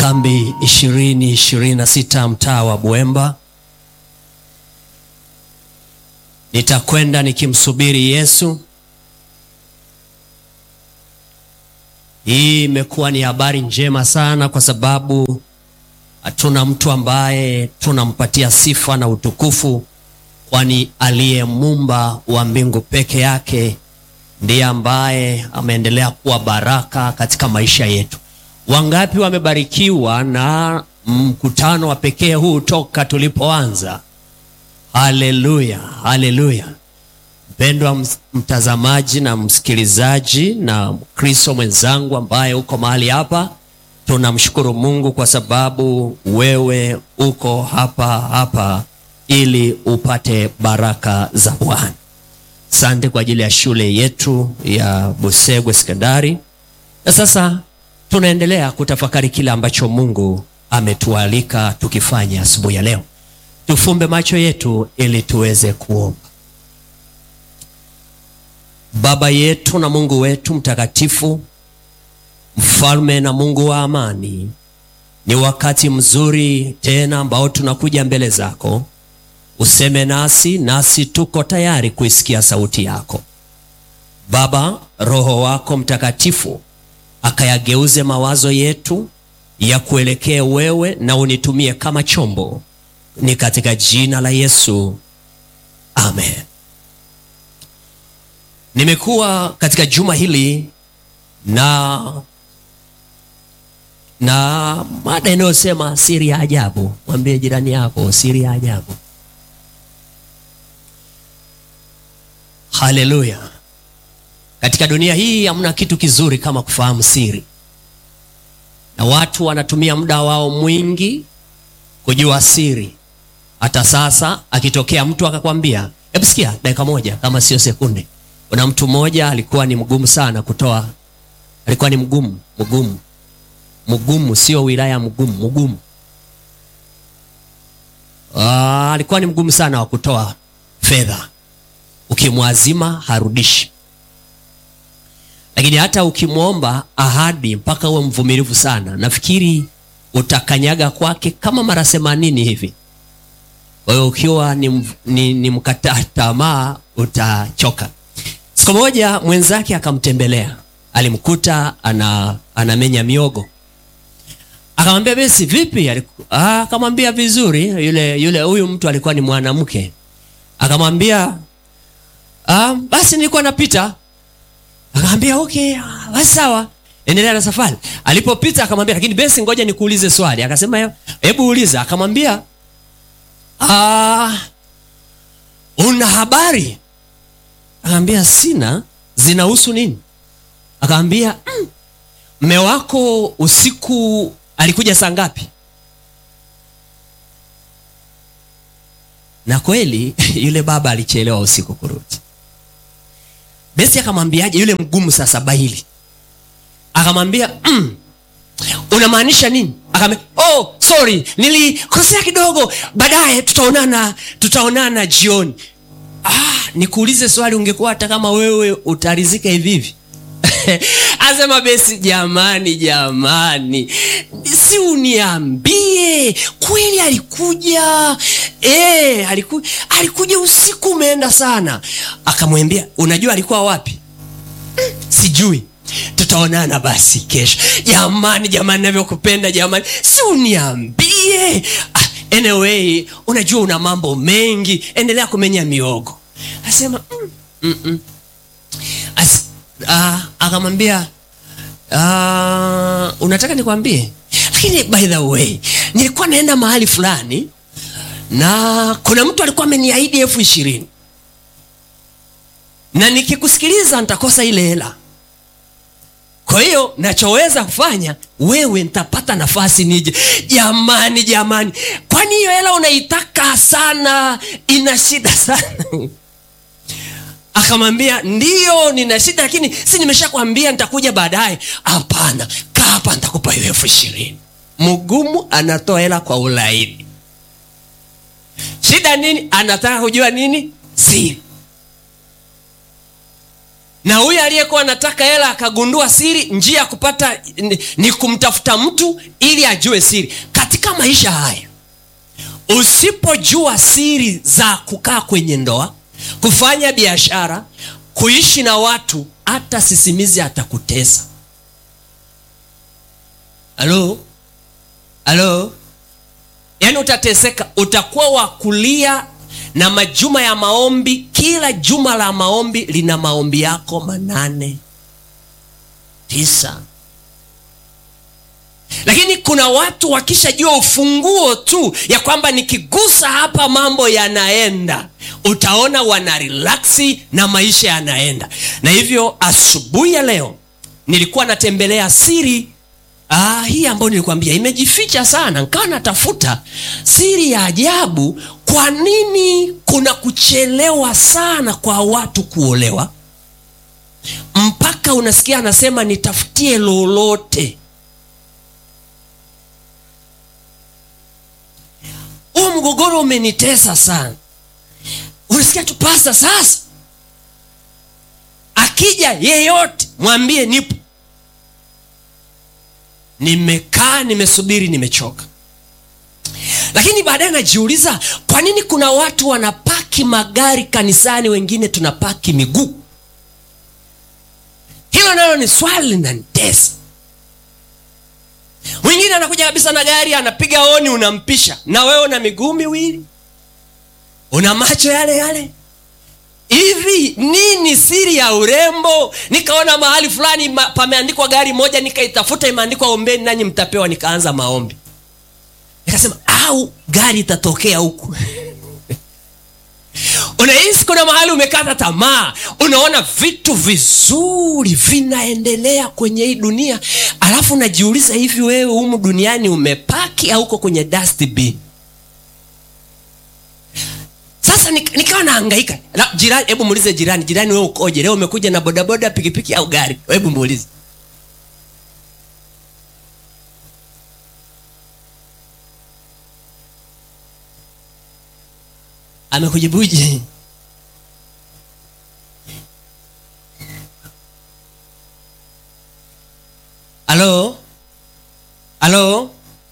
kambi ishirini ishirini na sita mtaa wa Bwemba. Nitakwenda nikimsubiri Yesu. Hii imekuwa ni habari njema sana, kwa sababu hatuna mtu ambaye tunampatia sifa na utukufu, kwani aliye muumba wa mbingu peke yake ndiye ambaye ameendelea kuwa baraka katika maisha yetu. Wangapi wamebarikiwa na mkutano wa pekee huu toka tulipoanza? Haleluya, haleluya! Mpendwa mtazamaji na msikilizaji na Mkristo mwenzangu ambaye uko mahali hapa, tunamshukuru Mungu kwa sababu wewe uko hapa hapa ili upate baraka za Bwana. Asante kwa ajili ya shule yetu ya Busegwe Sekondari, na sasa tunaendelea kutafakari kile ambacho Mungu ametualika tukifanya asubuhi ya leo. Tufumbe macho yetu ili tuweze kuomba. Baba yetu na Mungu wetu mtakatifu, mfalme na Mungu wa amani, ni wakati mzuri tena ambao tunakuja mbele zako, useme nasi, nasi tuko tayari kuisikia sauti yako Baba. Roho wako Mtakatifu akayageuze mawazo yetu ya kuelekea wewe, na unitumie kama chombo, ni katika jina la Yesu, amen. Nimekuwa katika juma hili na na mada inayosema siri ya ajabu. Mwambie jirani yako siri ya ajabu. Haleluya! Katika dunia hii hamna kitu kizuri kama kufahamu siri, na watu wanatumia muda wao mwingi kujua siri. Hata sasa akitokea mtu akakwambia, hebu sikia dakika moja, kama sio sekunde. Kuna mtu mmoja alikuwa ni mgumu sana kutoa, alikuwa ni mgumu mgumu mgumu, sio wilaya mgumu, mgumu. Aa, alikuwa ni mgumu sana wa kutoa fedha, ukimwazima harudishi lakini hata ukimwomba ahadi mpaka uwe mvumilivu sana, nafikiri utakanyaga kwake kama mara themanini hivi. Kwa hiyo ukiwa ni, ni, ni mkata tamaa utachoka. Siku moja mwenzake akamtembelea, alimkuta ana anamenya miogo, akamwambia besi, vipi? Akamwambia vizuri. Yule yule huyu mtu alikuwa ni mwanamke, akamwambia ah, basi nilikuwa napita Akamwambia okay, basi sawa, endelea na safari. Alipopita akamwambia, lakini besi, ngoja nikuulize swali. Akasema hebu uliza. Akamwambia ah, una habari? Akamwambia sina. Zinahusu nini? Akamwambia mme mm, wako usiku alikuja saa ngapi? Na kweli yule baba alichelewa usiku kurudi. Besi akamwambiaje yule mgumu sasa bahili? Akamwambia mm, unamaanisha nini? Akamwambia oh, sorry nilikosea kidogo, baadaye tutaonana, tutaonana jioni. Ah, nikuulize swali, ungekuwa hata kama wewe utarizika hivi hivi? Asema Besi, jamani, jamani, si uniambie kweli alikuja? E, aliku, alikuja usiku umeenda sana. Akamwambia unajua alikuwa wapi? Sijui, tutaonana basi kesho. Jamani, jamani, navyokupenda jamani, si uniambie. Ah, anyway, unajua una mambo mengi, endelea kumenya miogo. Asema mm, mm, mm. As, uh, akamwambia uh, unataka nikwambie, lakini by the way nilikuwa naenda mahali fulani na kuna mtu alikuwa ameniahidi elfu ishirini na nikikusikiliza nitakosa ile hela. Kwa hiyo nachoweza kufanya wewe, nitapata nafasi nije. Jamani, jamani, kwani hiyo hela unaitaka sana? Ina shida sana Akamwambia ndiyo, nina shida, lakini si nimeshakwambia nitakuja baadaye. Hapana, kaa hapa, nitakupa hiyo elfu ishirini. Mgumu anatoa hela kwa ulaini. Shida nini? Anataka kujua nini? Siri. na huyu aliyekuwa anataka hela akagundua siri njia ya kupata ni, ni kumtafuta mtu ili ajue siri katika maisha haya usipojua siri za kukaa kwenye ndoa kufanya biashara kuishi na watu hata sisimizi atakutesa halo halo yaani utateseka utakuwa wa kulia na majuma ya maombi kila juma la maombi lina maombi yako manane tisa lakini kuna watu wakishajua ufunguo tu ya kwamba nikigusa hapa mambo yanaenda utaona wana relaksi na maisha yanaenda na hivyo asubuhi ya leo nilikuwa natembelea siri Ah, hii ambayo nilikwambia imejificha sana nkawa natafuta siri ya ajabu kwa nini kuna kuchelewa sana kwa watu kuolewa mpaka unasikia anasema nitafutie lolote huu mgogoro umenitesa sana unasikia tu pasta sasa akija yeyote mwambie nipo nimekaa nimesubiri nimechoka lakini baadaye najiuliza kwa nini kuna watu wanapaki magari kanisani wengine tunapaki miguu hilo nalo ni swali linanitesa mwingine anakuja kabisa na gari anapiga oni unampisha na wewe una miguu miwili una macho yale yale hivi nini siri ya urembo nikaona mahali fulani ma, pameandikwa gari moja nikaitafuta imeandikwa ombeni nanyi mtapewa nikaanza maombi nikasema au gari itatokea huku unahisi kuna mahali umekata tamaa unaona vitu vizuri vinaendelea kwenye hii dunia alafu unajiuliza hivi wewe humu duniani umepaki au uko kwenye dustbin sasa nik- nikawa naangaika Na jirani hebu muulize jirani jirani wewe ukoje leo umekuja na bodaboda pikipiki au gari hebu muulize amekujibuje halo halo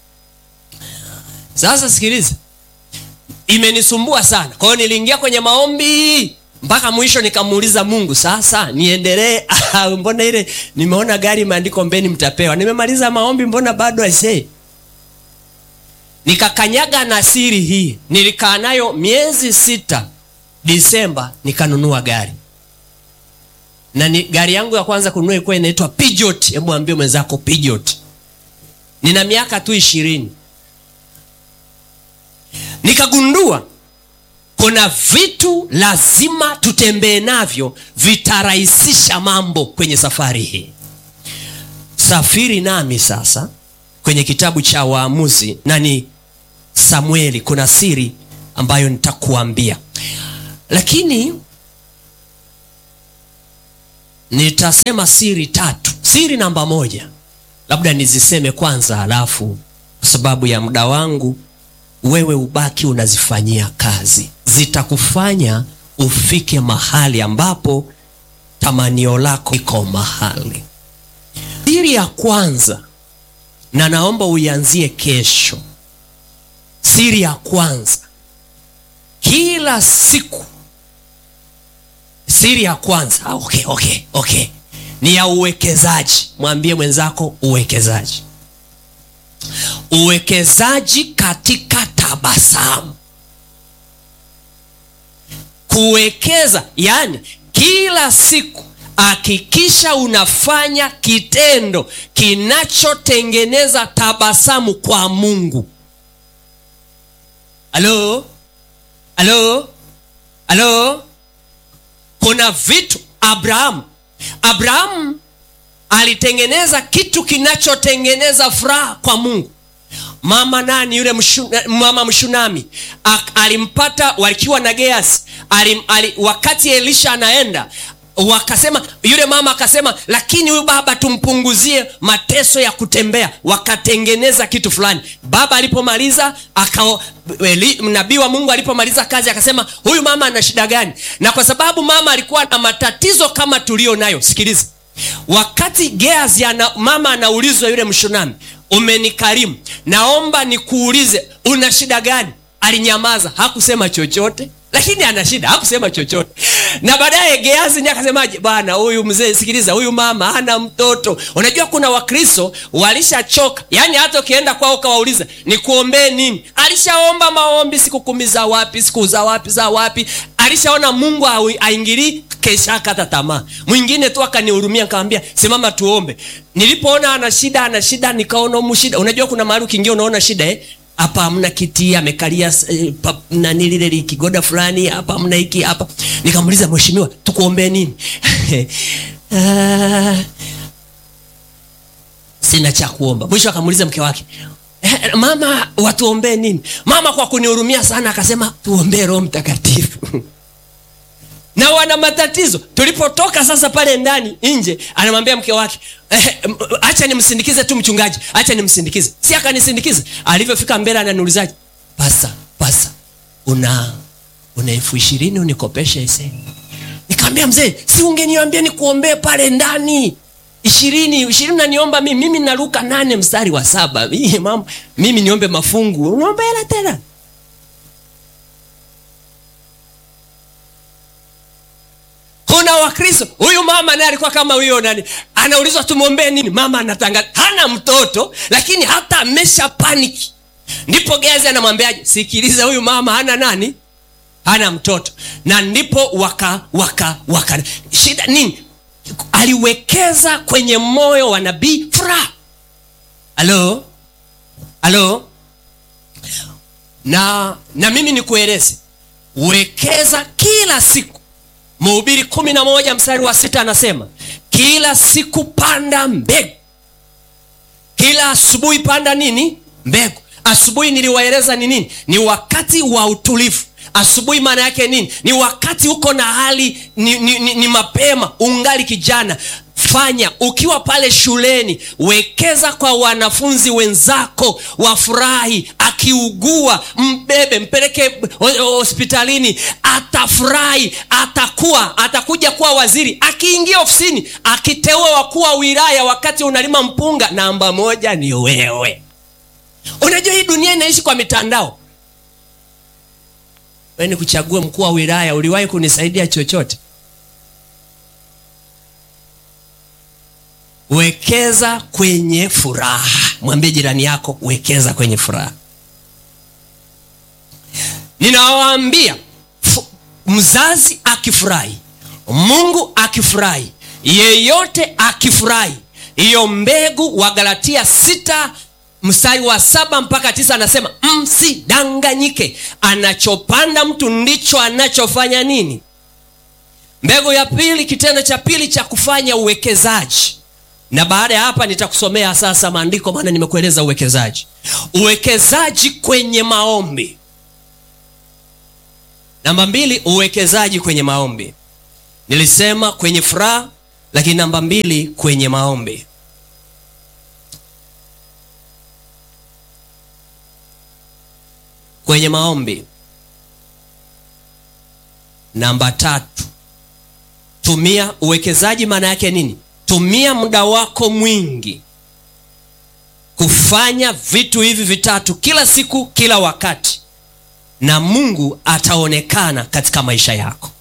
sasa sikiliza imenisumbua sana kwa hiyo niliingia kwenye maombi mpaka mwisho nikamuuliza mungu sasa niendelee Ah, mbona ile nimeona gari imeandikwa mbeni mtapewa nimemaliza maombi mbona bado aisee nikakanyaga na siri hii nilikaa nayo miezi sita disemba nikanunua gari na ni, gari yangu ya kwanza kununua ilikuwa inaitwa Peugeot. hebu ambie mwenzako Peugeot. nina miaka tu ishirini nikagundua kuna vitu lazima tutembee navyo vitarahisisha mambo kwenye safari hii safiri nami sasa kwenye kitabu cha waamuzi na ni samueli kuna siri ambayo nitakuambia lakini nitasema siri tatu siri namba moja labda niziseme kwanza halafu kwa sababu ya muda wangu wewe ubaki unazifanyia kazi zitakufanya ufike mahali ambapo tamanio lako iko mahali siri ya kwanza na naomba uianzie kesho siri ya kwanza kila siku siri ya kwanza ah, okay, okay, okay. ni ya uwekezaji mwambie mwenzako uwekezaji uwekezaji katika tabasamu kuwekeza yani kila siku hakikisha unafanya kitendo kinachotengeneza tabasamu kwa mungu halo halo halo kuna vitu abrahamu abrahamu alitengeneza kitu kinachotengeneza furaha kwa mungu mama nani yule mshu, mama mshunami Ak, alimpata wakiwa na geasi alim, ali, wakati elisha anaenda wakasema yule mama akasema lakini huyu baba tumpunguzie mateso ya kutembea wakatengeneza kitu fulani baba alipomaliza akao eli- nabii wa mungu alipomaliza kazi akasema huyu mama ana shida gani na kwa sababu mama alikuwa na matatizo kama tulio nayo sikiliza wakati geazi ana, mama anaulizwa yule mshunami umenikarimu naomba nikuulize una shida gani alinyamaza hakusema chochote lakini ana shida hakusema chochote na baadaye geazi ndiye akasemaje bwana huyu mzee sikiliza huyu mama hana mtoto unajua kuna wakristo walishachoka yaani hata ukienda kwao ukawauliza nikuombee nini alishaomba maombi siku kumi za wapi siku za wapi za wapi alishaona mungu hawi- haingilii kesha akata tamaa mwingine tu akanihurumia nikamwambia simama tuombe nilipoona ana shida ana shida nikaona humu shida unajua kuna mahali ukiingia unaona shida eh? hapa hamna kiti amekalia eh, pa- nani lile li- kigoda fulani hapa hamna hiki hapa nikamuuliza mheshimiwa tukuombee nini Ah, sina cha kuomba mwisho akamuuliza mke wake "Eh, mama watuombee nini mama kwa kunihurumia sana akasema tuombee roho mtakatifu na wana matatizo tulipotoka sasa pale ndani nje anamwambia mke wake eh, m- acha nimsindikize tu mchungaji acha nimsindikize si akanisindikiza alivyofika mbele ananiulizaje pasa pasa una una elfu ishirini unikopeshe ise nikamwambia mzee si ungeniambia nikuombee pale ndani ishirini ishirini naniomba mimi mimi naruka nane mstari wa saba Mimi, mama, mimi niombe mafungu unaomba hela tena kuna wakristo huyu mama naye alikuwa kama huyo nani anaulizwa tumwombee nini mama anatangaza hana mtoto lakini hata amesha paniki ndipo gezi anamwambiaje sikiliza huyu mama hana nani hana mtoto na ndipo waka waka waka shida nini aliwekeza kwenye moyo wa nabii furaha halo halo na na mimi nikueleze wekeza kila siku mhubiri kumi na moja mstari wa sita anasema kila siku panda mbegu kila asubuhi panda nini mbegu asubuhi niliwaeleza ni nini ni wakati wa utulivu asubuhi maana yake nini ni wakati uko na hali ni, ni, ni, ni mapema ungali kijana fanya ukiwa pale shuleni wekeza kwa wanafunzi wenzako wafurahi akiugua mbebe mpeleke ho- ho- hospitalini atafurahi atakuwa atakuja kuwa waziri akiingia ofisini akiteua wakuu wa wilaya wakati unalima mpunga namba moja ni wewe unajua hii dunia inaishi kwa mitandao we ni kuchagua mkuu wa wilaya uliwahi kunisaidia chochote wekeza kwenye furaha mwambie jirani yako wekeza kwenye furaha ninawaambia fu- mzazi akifurahi mungu akifurahi yeyote akifurahi hiyo mbegu wa galatia sita mstari wa saba mpaka tisa anasema msidanganyike anachopanda mtu ndicho anachofanya nini mbegu ya pili kitendo cha pili cha kufanya uwekezaji na baada ya hapa nitakusomea sasa maandiko maana nimekueleza uwekezaji uwekezaji kwenye maombi namba mbili uwekezaji kwenye maombi nilisema kwenye furaha lakini namba mbili kwenye maombi kwenye maombi namba tatu tumia uwekezaji maana yake nini tumia muda wako mwingi kufanya vitu hivi vitatu kila siku kila wakati na mungu ataonekana katika maisha yako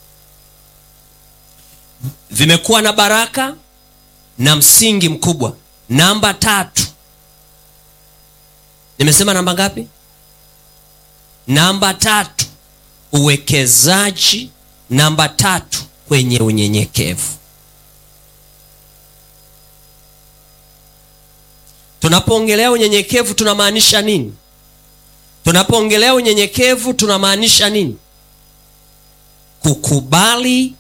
vimekuwa na baraka na msingi mkubwa namba tatu nimesema namba ngapi namba tatu uwekezaji namba tatu kwenye unyenyekevu tunapoongelea unyenyekevu tunamaanisha nini tunapoongelea unyenyekevu tunamaanisha nini kukubali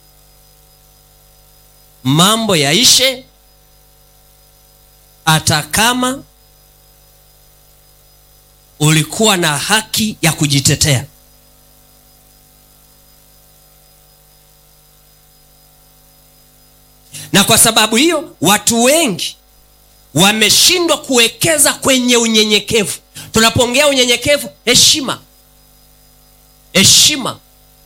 mambo yaishe hata kama ulikuwa na haki ya kujitetea na kwa sababu hiyo watu wengi wameshindwa kuwekeza kwenye unyenyekevu. Tunapoongea unyenyekevu, heshima, heshima.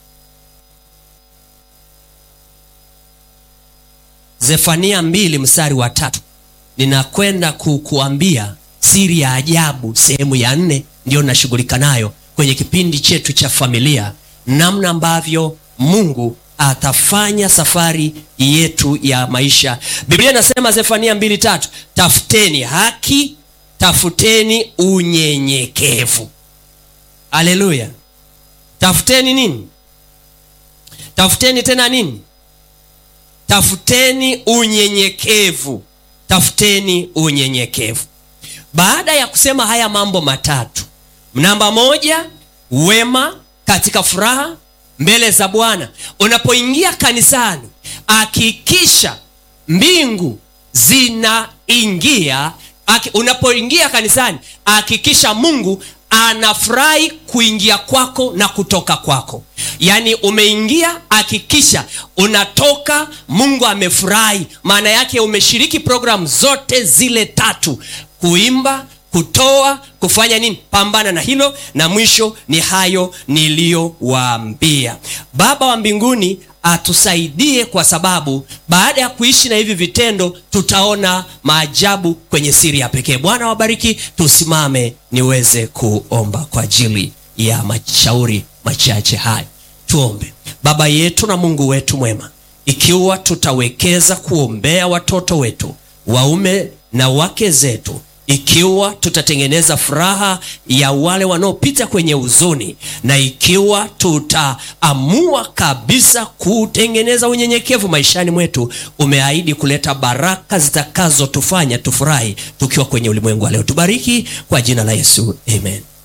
Zefania mbili mstari wa tatu ninakwenda kukuambia siri ya ajabu, sehemu ya nne ndiyo nashughulika nayo kwenye kipindi chetu cha familia, namna ambavyo Mungu atafanya safari yetu ya maisha. Biblia inasema Zefania mbili tatu, tafuteni haki, tafuteni unyenyekevu. Haleluya! Tafuteni nini? Tafuteni tena nini? Tafuteni unyenyekevu, tafuteni unyenyekevu. Baada ya kusema haya mambo matatu, namba moja, wema katika furaha mbele za Bwana. Unapoingia kanisani, hakikisha mbingu zinaingia. Unapoingia kanisani, hakikisha Mungu anafurahi kuingia kwako na kutoka kwako. Yaani umeingia, hakikisha unatoka, Mungu amefurahi. Maana yake umeshiriki programu zote zile tatu: kuimba, kutoa, kufanya nini? Pambana na hilo, na mwisho ni hayo niliyowaambia. Baba wa mbinguni atusaidie, kwa sababu baada ya kuishi na hivi vitendo tutaona maajabu kwenye siri ya pekee. Bwana wabariki. Tusimame niweze kuomba kwa ajili ya mashauri machache haya. Tuombe. Baba yetu na Mungu wetu mwema, ikiwa tutawekeza kuombea watoto wetu waume na wake zetu ikiwa tutatengeneza furaha ya wale wanaopita kwenye huzuni, na ikiwa tutaamua kabisa kutengeneza unyenyekevu maishani mwetu, umeahidi kuleta baraka zitakazotufanya tufurahi tukiwa kwenye ulimwengu wa leo. Tubariki kwa jina la Yesu, amen.